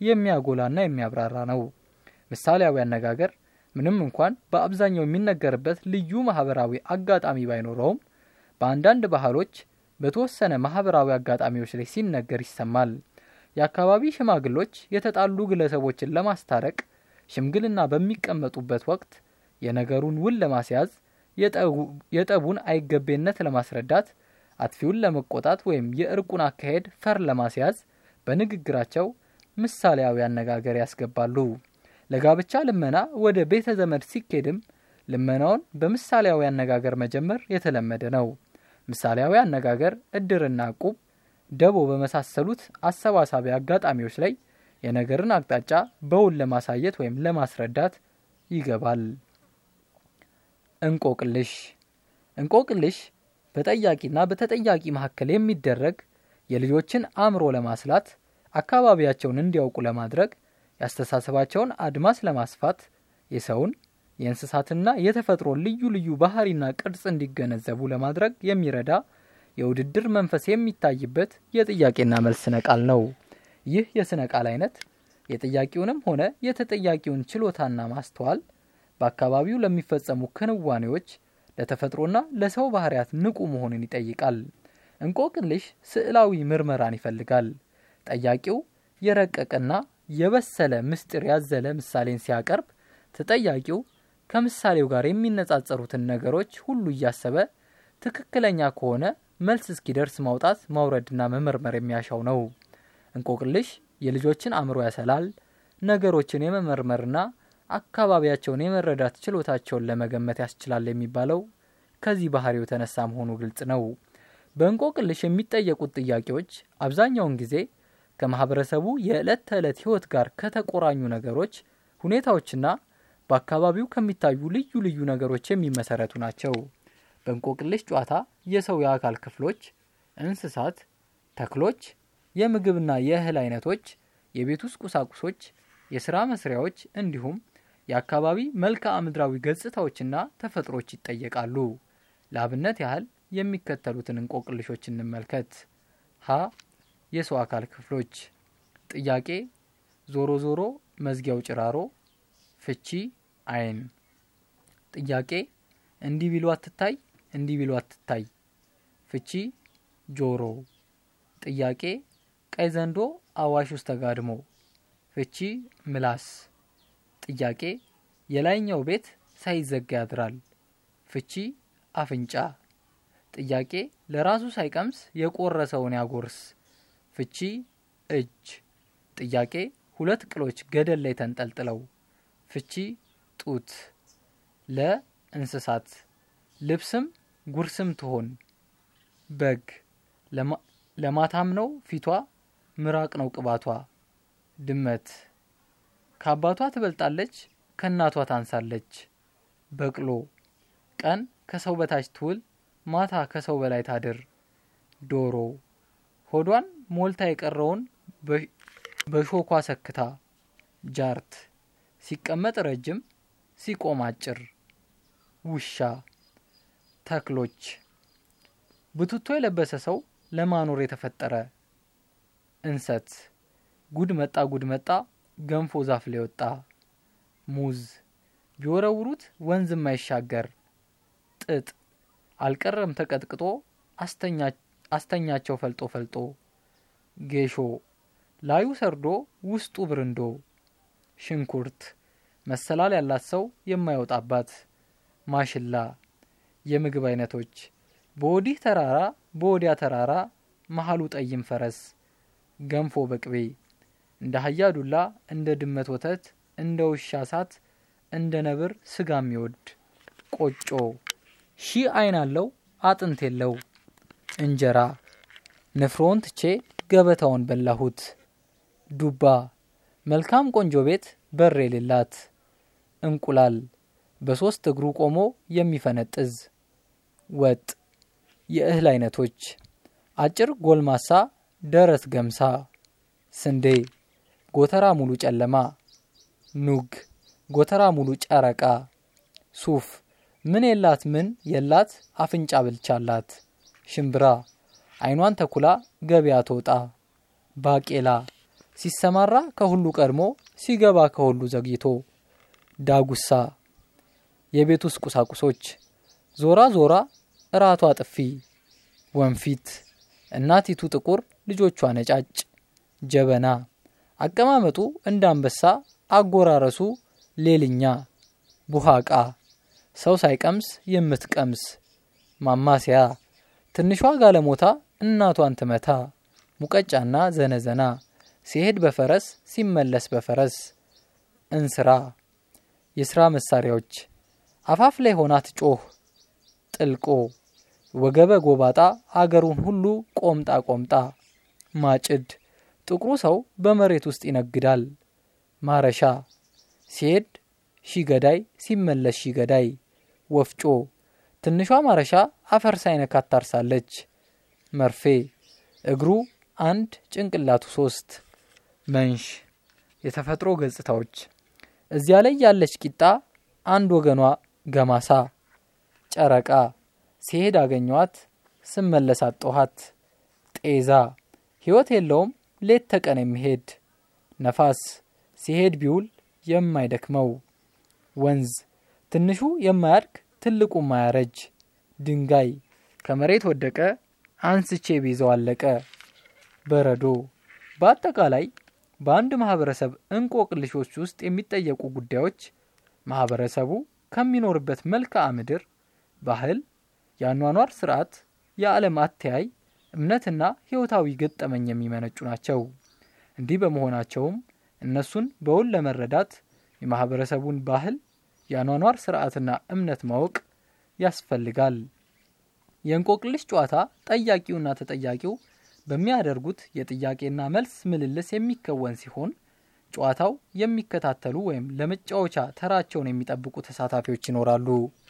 የሚያጎላና የሚያብራራ ነው። ምሳሌያዊ አነጋገር ምንም እንኳን በአብዛኛው የሚነገርበት ልዩ ማህበራዊ አጋጣሚ ባይኖረውም በአንዳንድ ባህሎች በተወሰነ ማህበራዊ አጋጣሚዎች ላይ ሲነገር ይሰማል። የአካባቢ ሽማግሎች የተጣሉ ግለሰቦችን ለማስታረቅ ሽምግልና በሚቀመጡበት ወቅት የነገሩን ውል ለማስያዝ የጠቡን አይገቤነት ለማስረዳት አጥፊውን ለመቆጣት ወይም የእርቁን አካሄድ ፈር ለማስያዝ በንግግራቸው ምሳሌያዊ አነጋገር ያስገባሉ። ለጋብቻ ልመና ወደ ቤተ ዘመድ ሲኬድም ልመናውን በምሳሌያዊ አነጋገር መጀመር የተለመደ ነው። ምሳሌያዊ አነጋገር እድርና ቁብ፣ ደቦ በመሳሰሉት አሰባሳቢ አጋጣሚዎች ላይ የነገርን አቅጣጫ በውል ለማሳየት ወይም ለማስረዳት ይገባል። እንቆቅልሽ እንቆቅልሽ በጠያቂና በተጠያቂ መካከል የሚደረግ የልጆችን አእምሮ ለማስላት አካባቢያቸውን እንዲያውቁ ለማድረግ ያስተሳሰባቸውን አድማስ ለማስፋት የሰውን የእንስሳትና የተፈጥሮን ልዩ ልዩ ባህሪና ቅርጽ እንዲገነዘቡ ለማድረግ የሚረዳ የውድድር መንፈስ የሚታይበት የጥያቄና መልስ ስነ ቃል ነው። ይህ የስነ ቃል አይነት የጥያቄውንም ሆነ የተጠያቂውን ችሎታና ማስተዋል በአካባቢው ለሚፈጸሙ ክንዋኔዎች ለተፈጥሮና ለሰው ባህሪያት ንቁ መሆንን ይጠይቃል። እንቆቅልሽ ስዕላዊ ምርመራን ይፈልጋል። ጠያቂው የረቀቀና የበሰለ ምስጢር ያዘለ ምሳሌን ሲያቀርብ ተጠያቂው ከምሳሌው ጋር የሚነጻጸሩትን ነገሮች ሁሉ እያሰበ ትክክለኛ ከሆነ መልስ እስኪደርስ ማውጣት ማውረድና መመርመር የሚያሻው ነው። እንቆቅልሽ የልጆችን አእምሮ ያሰላል። ነገሮችን የመመርመርና አካባቢያቸውን የመረዳት ችሎታቸውን ለመገመት ያስችላል የሚባለው ከዚህ ባህሪው የተነሳ መሆኑ ግልጽ ነው። በእንቆቅልሽ የሚጠየቁት ጥያቄዎች አብዛኛውን ጊዜ ከማህበረሰቡ የዕለት ተዕለት ሕይወት ጋር ከተቆራኙ ነገሮች፣ ሁኔታዎችና በአካባቢው ከሚታዩ ልዩ ልዩ ነገሮች የሚመሰረቱ ናቸው። በእንቆቅልሽ ጨዋታ የሰው የአካል ክፍሎች፣ እንስሳት፣ ተክሎች፣ የምግብና የእህል አይነቶች፣ የቤት ውስጥ ቁሳቁሶች፣ የስራ መስሪያዎች እንዲሁም የአካባቢ መልክዓ ምድራዊ ገጽታዎችና ተፈጥሮች ይጠየቃሉ። ለአብነት ያህል የሚከተሉትን እንቆቅልሾች እንመልከት። ሀ የሰው አካል ክፍሎች ጥያቄ ዞሮ ዞሮ መዝጊያው ጭራሮ ፍቺ አይን ጥያቄ እንዲህ ቢሉ አትታይ እንዲህ ቢሉ አትታይ ፍቺ ጆሮ ጥያቄ ቀይ ዘንዶ አዋሽ ውስጥ ተጋድሞ ፍቺ ምላስ ጥያቄ የላይኛው ቤት ሳይዘጋ ያድራል ፍቺ አፍንጫ ጥያቄ ለራሱ ሳይቀምስ የቆረሰውን ያጎርስ ፍቺ እጅ ጥያቄ ሁለት ቅሎች ገደል ላይ ተንጠልጥለው ፍቺ ጡት ለእንስሳት ልብስም ጉርስም ትሆን በግ ለማታም ነው ፊቷ ምራቅ ነው ቅባቷ ድመት ከአባቷ ትበልጣለች ከእናቷ ታንሳለች በቅሎ ቀን ከሰው በታች ትውል ማታ ከሰው በላይ ታድር ዶሮ ሆዷን ሞልታ የቀረውን በሾኳ ሰክታ ጃርት ሲቀመጥ ረጅም ሲቆም አጭር ውሻ ተክሎች ብቱቶ የለበሰ ሰው ለማኖር የተፈጠረ እንሰት ጉድ መጣ ጉድ መጣ ገንፎ ዛፍ ላይ ወጣ ሙዝ ቢወረውሩት ወንዝ የማይሻገር ጥጥ አልቀረም ተቀጥቅጦ አስተኛቸው ፈልጦ ፈልጦ ጌሾ ላዩ ሰርዶ ውስጡ ብርንዶ ሽንኩርት መሰላል ያላት ሰው የማይወጣባት ማሽላ የምግብ አይነቶች በወዲህ ተራራ በወዲያ ተራራ መሀሉ ጠይም ፈረስ ገንፎ በቅቤ እንደ አህያ ዱላ እንደ ድመት ወተት እንደ ውሻ ሳት እንደ ነብር ስጋ የሚወድ ቆጮ ሺህ አይን አለው አጥንት የለው እንጀራ ንፍሮውን ትቼ ገበታውን በላሁት ዱባ መልካም ቆንጆ ቤት በር የሌላት እንቁላል በሶስት እግሩ ቆሞ የሚፈነጥዝ ወጥ የእህል አይነቶች አጭር ጎልማሳ ደረት ገምሳ ስንዴ ጎተራ ሙሉ ጨለማ ኑግ ጎተራ ሙሉ ጨረቃ ሱፍ ምን የላት ምን የላት አፍንጫ ብልቻላት ሽምብራ አይኗን ተኩላ ገበያ ትወጣ ባቄላ ሲሰማራ ከሁሉ ቀድሞ ሲገባ ከሁሉ ዘግይቶ ዳጉሳ የቤት ውስጥ ቁሳቁሶች ዞራ ዞራ እራቷ ጥፊ ወንፊት እናቲቱ ጥቁር ልጆቿ ነጫጭ ጀበና አቀማመጡ እንደ አንበሳ አጎራረሱ ሌልኛ ቡሃቃ ሰው ሳይቀምስ የምትቀምስ ማማሲያ ትንሿ ጋለሞታ እናቷን ትመታ ሙቀጫና ዘነዘና ሲሄድ በፈረስ ሲመለስ በፈረስ እንስራ የስራ መሳሪያዎች አፋፍ ላይ ሆና ትጮህ ጥልቆ ወገበ ጎባጣ አገሩን ሁሉ ቆምጣ ቆምጣ ማጭድ ጥቁሩ ሰው በመሬት ውስጥ ይነግዳል ማረሻ ሲሄድ ሺ ገዳይ ሲመለስ ሺ ገዳይ ወፍጮ ትንሿ ማረሻ አፈር ሳይነካት ታርሳለች መርፌ እግሩ አንድ ጭንቅላቱ ሶስት መንሽ የተፈጥሮ ገጽታዎች እዚያ ላይ ያለች ቂጣ አንድ ወገኗ ገማሳ ጨረቃ ሲሄድ አገኘዋት ስመለስ አጠኋት ጤዛ ሕይወት የለውም ሌት ተቀን የሚሄድ ነፋስ ሲሄድ ቢውል የማይደክመው ወንዝ ትንሹ የማያድግ ትልቁ ማያረጅ ድንጋይ ከመሬት ወደቀ አንስቼ ቢይዘው አለቀ በረዶ በአጠቃላይ በአንድ ማህበረሰብ እንቆቅልሾች ውስጥ የሚጠየቁ ጉዳዮች ማህበረሰቡ ከሚኖርበት መልክዓ ምድር ባህል የአኗኗር ስርዓት የዓለም አተያይ እምነትና ህይወታዊ ገጠመኝ የሚመነጩ ናቸው እንዲህ በመሆናቸውም እነሱን በውል ለመረዳት የማህበረሰቡን ባህል የአኗኗር ስርዓትና እምነት ማወቅ ያስፈልጋል የእንቆቅልሽ ጨዋታ ጠያቂውና ተጠያቂው በሚያደርጉት የጥያቄና መልስ ምልልስ የሚከወን ሲሆን ጨዋታው የሚከታተሉ ወይም ለመጫወቻ ተራቸውን የሚጠብቁ ተሳታፊዎች ይኖራሉ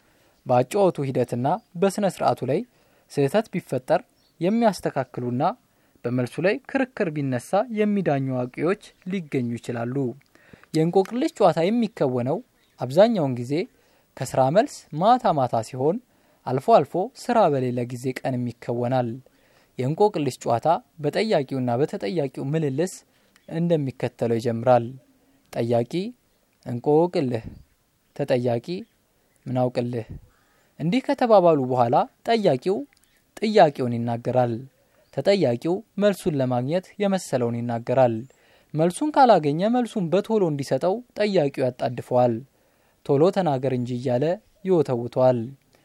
በአጫወቱ ሂደትና በስነ ስርዓቱ ላይ ስህተት ቢፈጠር የሚያስተካክሉና በመልሱ ላይ ክርክር ቢነሳ የሚዳኙ አዋቂዎች ሊገኙ ይችላሉ የእንቆቅልሽ ጨዋታ የሚከወነው አብዛኛውን ጊዜ ከስራ መልስ ማታ ማታ ሲሆን አልፎ አልፎ ስራ በሌለ ጊዜ ቀንም ይከወናል የእንቆቅልሽ ጨዋታ በጠያቂውና በተጠያቂው ምልልስ እንደሚከተለው ይጀምራል ጠያቂ እንቆቅልህ ተጠያቂ ምናውቅልህ እንዲህ ከተባባሉ በኋላ ጠያቂው ጥያቄውን ይናገራል ተጠያቂው መልሱን ለማግኘት የመሰለውን ይናገራል መልሱን ካላገኘ መልሱን በቶሎ እንዲሰጠው ጠያቂው ያጣድፈዋል ቶሎ ተናገር እንጂ እያለ ይወተውተዋል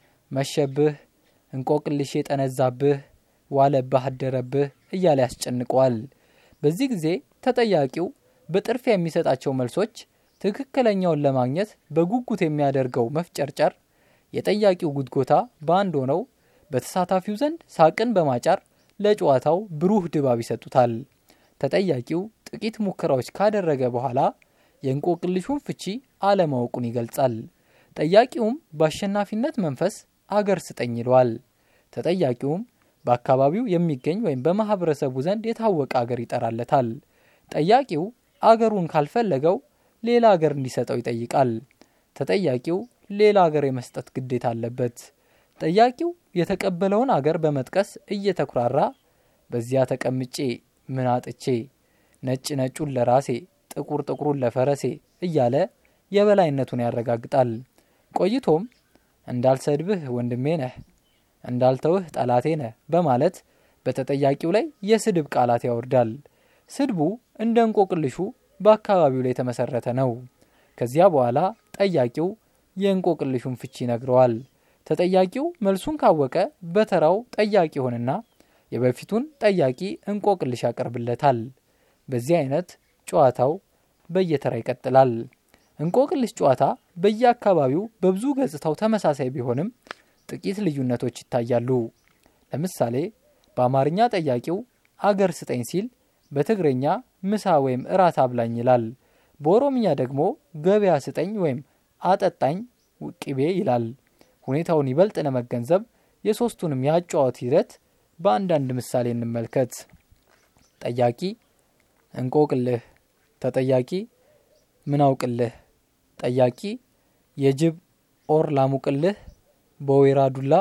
መሸብህ እንቆቅልሽ የጠነዛብህ ዋለብህ አደረብህ እያለ ያስጨንቀዋል በዚህ ጊዜ ተጠያቂው በጥርፊያ የሚሰጣቸው መልሶች ትክክለኛውን ለማግኘት በጉጉት የሚያደርገው መፍጨርጨር የጠያቂው ጉድጎታ በአንድ ሆነው በተሳታፊው ዘንድ ሳቅን በማጫር ለጨዋታው ብሩህ ድባብ ይሰጡታል ተጠያቂው ጥቂት ሙከራዎች ካደረገ በኋላ የእንቆቅልሹን ፍቺ አለማወቁን ይገልጻል ጠያቂውም በአሸናፊነት መንፈስ አገር ስጠኝ ይለዋል ተጠያቂውም በአካባቢው የሚገኝ ወይም በማህበረሰቡ ዘንድ የታወቀ አገር ይጠራለታል ጠያቂው አገሩን ካልፈለገው ሌላ አገር እንዲሰጠው ይጠይቃል ተጠያቂው ሌላ አገር የመስጠት ግዴታ አለበት ጠያቂው የተቀበለውን አገር በመጥቀስ እየተኩራራ በዚያ ተቀምጬ ምን አጥቼ ነጭ ነጩን ለራሴ ጥቁር ጥቁሩን ለፈረሴ እያለ የበላይነቱን ያረጋግጣል ቆይቶም እንዳልሰድብህ ወንድሜ ነህ እንዳልተውህ ጠላቴ ነህ በማለት በተጠያቂው ላይ የስድብ ቃላት ያወርዳል ስድቡ እንደ እንቆቅልሹ በአካባቢው ላይ የተመሰረተ ነው ከዚያ በኋላ ጠያቂው የእንቆቅልሹን ፍቺ ይነግረዋል ተጠያቂው መልሱን ካወቀ በተራው ጠያቂ ሆንና የበፊቱን ጠያቂ እንቆቅልሽ ያቀርብለታል በዚህ አይነት ጨዋታው በየተራ ይቀጥላል እንቆቅልሽ ጨዋታ በየአካባቢው በብዙ ገጽታው ተመሳሳይ ቢሆንም ጥቂት ልዩነቶች ይታያሉ ለምሳሌ በአማርኛ ጠያቂው አገር ስጠኝ ሲል በትግረኛ ምሳ ወይም እራት አብላኝ ይላል በኦሮምኛ ደግሞ ገበያ ስጠኝ ወይም አጠጣኝ ቅቤ ይላል ሁኔታውን ይበልጥ ለመገንዘብ የሶስቱንም የአጨዋወት ሂደት በአንዳንድ ምሳሌ እንመልከት ጠያቂ እንቆቅልህ ተጠያቂ ምናውቅልህ ጠያቂ የጅብ ኦር ላሙቅልህ በወይራ ዱላ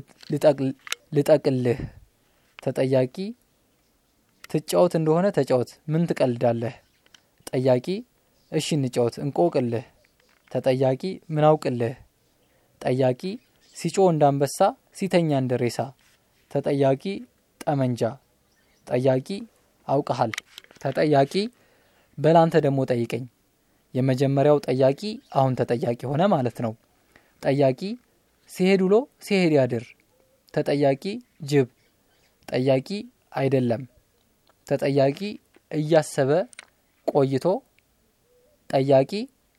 ልጠቅልህ ተጠያቂ ትጫወት እንደሆነ ተጫወት ምን ትቀልዳለህ ጠያቂ እሺ እንጫወት እንቆቅልህ ተጠያቂ ምናውቅልህ ጠያቂ ሲጮ እንዳንበሳ ሲተኛ እንደ ሬሳ ተጠያቂ ጠመንጃ ጠያቂ አውቀሃል ተጠያቂ በላንተ ደግሞ ጠይቀኝ። የመጀመሪያው ጠያቂ አሁን ተጠያቂ ሆነ ማለት ነው። ጠያቂ ሲሄድ ውሎ ሲሄድ ያድር። ተጠያቂ ጅብ። ጠያቂ አይደለም። ተጠያቂ እያሰበ ቆይቶ። ጠያቂ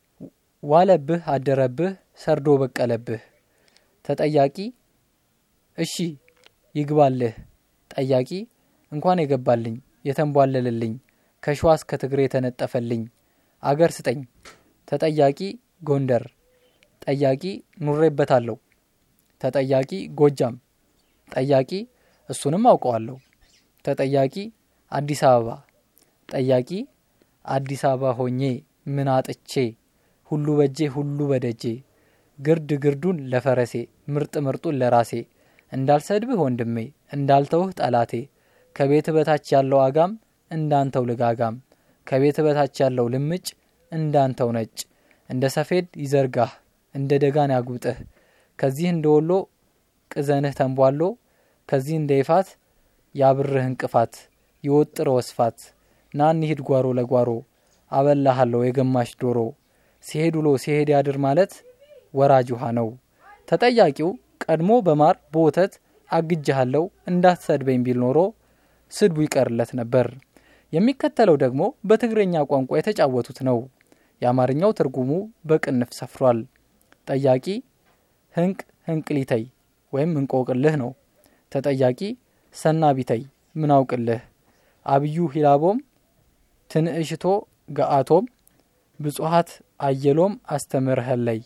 ዋለብህ አደረብህ ሰርዶ በቀለብህ። ተጠያቂ እሺ ይግባልህ። ጠያቂ እንኳን የገባልኝ የተንቧለልልኝ ከሸዋ እስከ ትግሬ የተነጠፈልኝ አገር ስጠኝ። ተጠያቂ ጎንደር። ጠያቂ ኑሬበታለሁ። ተጠያቂ ጎጃም። ጠያቂ እሱንም አውቀዋለሁ። ተጠያቂ አዲስ አበባ። ጠያቂ አዲስ አበባ ሆኜ ምን አጥቼ ሁሉ በጄ ሁሉ በደጄ ግርድ ግርዱን ለፈረሴ ምርጥ ምርጡን ለራሴ እንዳልሰድብህ ወንድሜ እንዳልተውህ ጠላቴ ከቤት በታች ያለው አጋም እንዳንተው ልጋጋም ከቤት በታች ያለው ልምጭ እንዳንተው ነጭ እንደ ሰፌድ ይዘርጋህ እንደ ደጋን ያጉጥህ ከዚህ እንደ ወሎ ቅዘንህ ተንቧሎ ከዚህ እንደ ይፋት ያብርህ እንቅፋት ይወጥር ወስፋት ና እንሂድ ጓሮ ለጓሮ አበላሃለሁ የገማሽ ዶሮ ሲሄድ ውሎ ሲሄድ ያድር ማለት ወራጅ ውሃ ነው። ተጠያቂው ቀድሞ በማር በወተት አግጅሃለሁ እንዳትሰድበኝ ቢል ኖሮ ስድቡ ይቀርለት ነበር። የሚከተለው ደግሞ በትግረኛ ቋንቋ የተጫወቱት ነው። የአማርኛው ትርጉሙ በቅንፍ ሰፍሯል። ጠያቂ ህንቅ ህንቅሊተይ ወይም እንቆቅልህ ነው። ተጠያቂ ሰና ቢተይ ምን አውቅልህ። አብዩ ሂላቦም ትንእሽቶ ገአቶም ብጹሃት አየሎም አስተምርኸለይ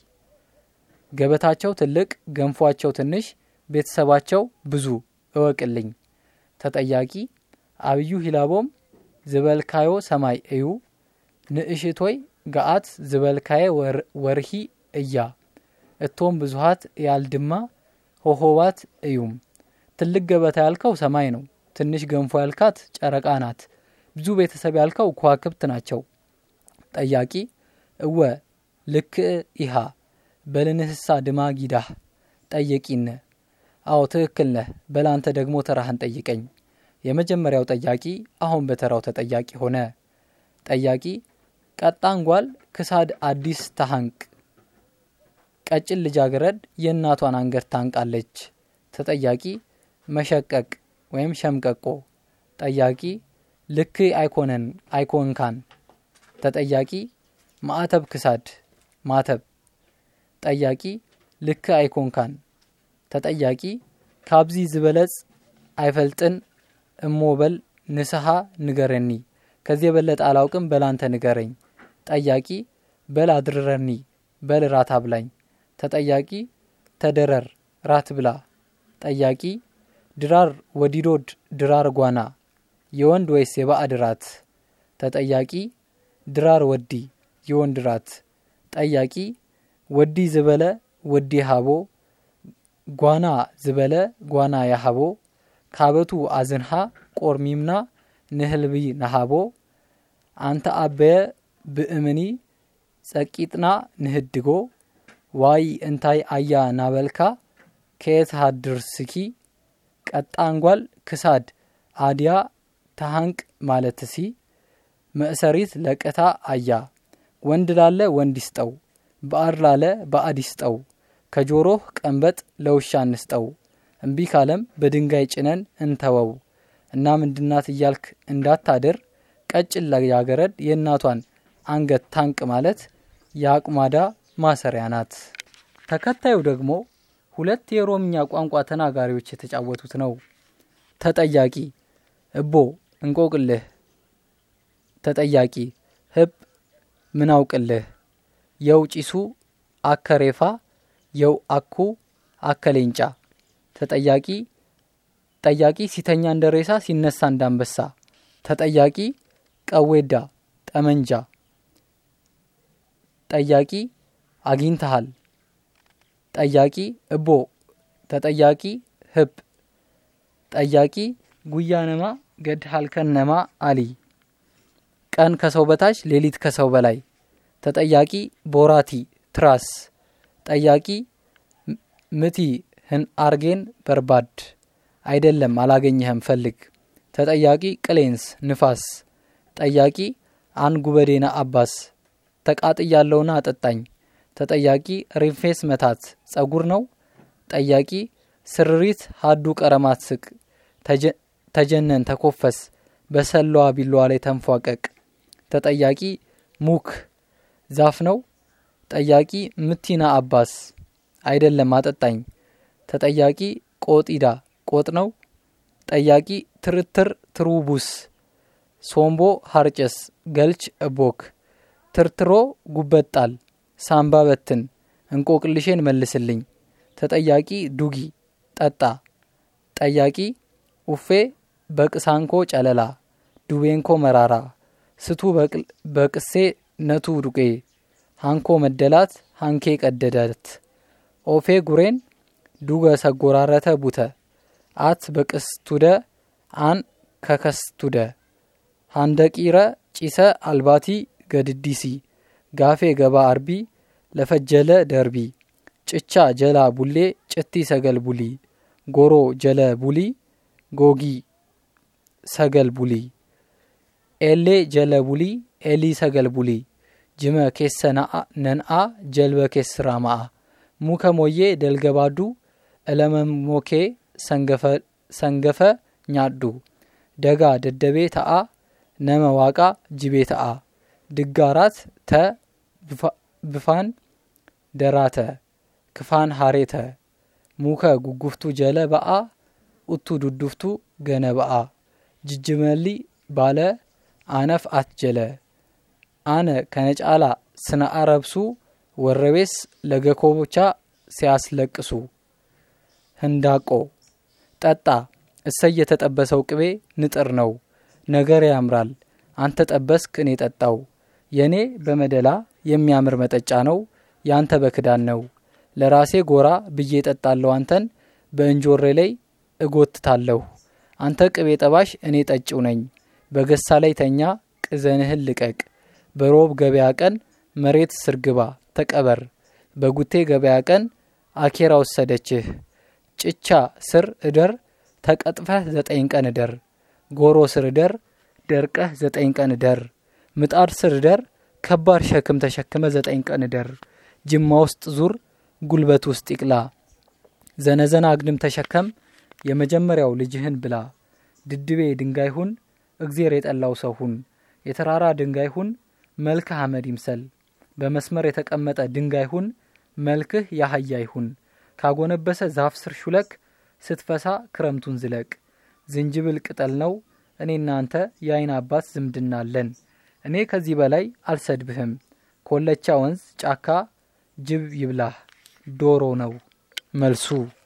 ገበታቸው ትልቅ ገንፏቸው ትንሽ ቤተሰባቸው ብዙ እወቅልኝ። ተጠያቂ አብዩ ሂላቦም ዝበልካዮ ሰማይ እዩ ንእሽቶይ ገአት ዝበልካየ ወርሂ እያ እቶም ብዙሃት ያልድማ ሆሆባት እዩም። ትልቅ ገበታ ያልከው ሰማይ ነው። ትንሽ ገንፎ ያልካት ጨረቃ ናት። ብዙ ቤተሰብ ያልከው ከዋክብት ናቸው። ጠያቂ እወ ልክእ ኢሃ በልንህሳ ድማ ጊዳህ ጠየቂነ አዎ ትክክል ነህ። በላንተ ደግሞ ተራህን ጠይቀኝ። የመጀመሪያው ጠያቂ አሁን በተራው ተጠያቂ ሆነ። ጠያቂ ቀጣንጓል ክሳድ አዲስ ታሃንቅ ቀጭን ልጃገረድ የእናቷን አንገት ታንቃለች። ተጠያቂ መሸቀቅ ወይም ሸምቀቆ። ጠያቂ ልክ አይኮነን አይኮንካን። ተጠያቂ ማዕተብ ክሳድ ማተብ። ጠያቂ ልክ አይኮንካን። ተጠያቂ ካብዚ ዝበለጽ አይፈልጥን እሞበል ንስሐ ንገረኒ። ከዚህ የበለጠ አላውቅም በላንተ ንገረኝ። ጠያቂ በል አድርረኒ፣ በል ራት አብላኝ። ተጠያቂ ተደረር ራት ብላ። ጠያቂ ድራር ወዲዶድ ድራር ጓና የወንድ ወይስ የባዕድ ራት? ተጠያቂ ድራር ወዲ የወንድ ራት። ጠያቂ ወዲ ዝበለ ወዲ ሃቦ ጓና ዝበለ ጓና ያሃቦ ካበቱ አዝንሃ ቆርሚምና ንህልቢ ነሃቦ አንተ አበየ ብእምኒ ጸቂጥና ንህድጎ ዋይ እንታይ አያ ናበልካ ከየት ሃድርስኪ ቀጣንጓል ክሳድ አድያ ተሃንቅ ማለትሲ መእሰሪት ለቅታ አያ ወንድ ላለ ወንድ ይስጠው፣ በአድ ላለ በአድ ይስጠው። ከጆሮህ ቀንበጥ ለውሻ እንስጠው፣ እምቢ ካለም በድንጋይ ጭነን እንተወው። እና ምንድናት እያልክ እንዳታድር ቀጭን ልጃገረድ የእናቷን አንገት ታንቅ ማለት የአቁማዳ ማሰሪያ ናት። ተከታዩ ደግሞ ሁለት የኦሮምኛ ቋንቋ ተናጋሪዎች የተጫወቱት ነው። ተጠያቂ እቦ እንቆቅልህ። ተጠያቂ ህብ ምን አውቅልህ። የው ጪሱ አከሬፋ የው አኩ አከሌንጫ። ተጠያቂ ጠያቂ ሲተኛ እንደ ሬሳ ሲነሳ እንዳንበሳ። ተጠያቂ ቀዌዳ ጠመንጃ። ጠያቂ አግኝተሃል። ጠያቂ እቦ ተጠያቂ ህብ ጠያቂ ጉያነማ ገድሃልከነማ አሊ ቀን ከሰው በታች ሌሊት ከሰው በላይ። ተጠያቂ ቦራቲ ትራስ። ጠያቂ ምቲ ህን አርጌን በርባድ አይደለም አላገኘህም ፈልግ። ተጠያቂ ቅሌንስ ንፋስ። ጠያቂ አንጉበዴና አባስ ተቃጥያለውና አጠጣኝ። ተጠያቂ ሪንፌስ መታት ጸጉር ነው። ጠያቂ ስርሪት ሀዱ ቀረማት ስቅ ተጀነን ተኮፈስ በሰላዋ ቢላዋ ላይ ተንፏቀቅ። ተጠያቂ ሙክ ዛፍ ነው። ጠያቂ ምቲና አባስ አይደለም አጠጣኝ። ተጠያቂ ቆጢዳ ቆጥ ነው። ጠያቂ ትርትር ትሩቡስ ሶምቦ ሀርጨስ ገልች እቦክ ትርትሮ ጉበጣል ሳምባ በትን እንቆቅልሼን መልስልኝ። ተጠያቂ ዱጊ ጠጣ። ጠያቂ ኡፌ በቅሳንኮ ጨለላ ዱቤንኮ መራራ ስቱ በቅሴ ነቱ ዱቄ ሃንኮ መደላት ሃንኬ ቀደዳት ኦፌ ጉሬን ዱገ ሰጎራረተ ቡተ አት በቅስቱደ አን ከከስቱደ ሃንደቂረ ጪሰ አልባቲ ገድዲሲ ጋፌ ገባ አርቢ ለፈጀለ ደርቢ ጭቻ ጀላ ቡሌ ጭቲ ሰገል ቡሊ ጎሮ ጀለ ቡሊ ጎጊ ሰገል ቡሊ ኤሌ ጀለ ቡሊ ኤሊ ሰገል ቡሊ ጅመ ኬሰ ነንአ ጀልበ ኬስራ ማአ ሙከ ሞዬ ደልገባዱ እለመሞኬ ሰንገፈ ኛዱ ደጋ ደደቤ ተአ ነመ ዋቃ ጅቤ ተአ ድጋራት ተ ብፋን ደራተ ክፋን ሃሬተ ሙከ ጉጉፍቱ ጀለ በአ ኡቱ ዱዱፍቱ ገነ በአ ጅጅመሊ ባለ አነፍ አትጀለ አነ ከነጫላ ስነ አረብሱ ወረቤስ ለገኮቦቻ ሲያስለቅሱ ህንዳቆ ጠጣ እሰይ የተጠበሰው ቅቤ ንጥር ነው ነገር ያምራል አንተ ጠበስክ እኔ ጠጣው የእኔ በመደላ የሚያምር መጠጫ ነው ያንተ በክዳን ነው ለራሴ ጎራ ብዬ ጠጣለሁ አንተን በእንጆሬ ላይ እጎትታለሁ አንተ ቅቤ ጠባሽ እኔ ጠጭው ነኝ በገሳ ላይ ተኛ ቅዘንህን ልቀቅ በሮብ ገበያ ቀን መሬት ስርግባ ተቀበር በጉቴ ገበያ ቀን አኬራ ወሰደችህ ጭቻ ስር እደር ተቀጥፈህ ዘጠኝ ቀን እደር ጎሮ ስር እደር ደርቀህ ዘጠኝ ቀን እደር ምጣድ ስር እደር ከባድ ሸክም ተሸክመ ዘጠኝ ቀን እደር ጅማ ውስጥ ዙር ጉልበት ውስጥ ይቅላ ዘነዘና አግድም ተሸከም የመጀመሪያው ልጅህን ብላ ድድቤ ድንጋይ ሁን እግዜር የጠላው ሰው ሁን የተራራ ድንጋይ ሁን መልክህ አመድ ይምሰል በመስመር የተቀመጠ ድንጋይ ሁን መልክህ ያህያ ይሁን ካጎነበሰ ዛፍ ስር ሹለክ ስትፈሳ ክረምቱን ዝለቅ ዝንጅብል ቅጠል ነው እኔ እናንተ የአይን አባት ዝምድና አለን እኔ ከዚህ በላይ አልሰድብህም ኮለቻ ወንዝ ጫካ ጅብ ይብላህ ዶሮ ነው መልሱ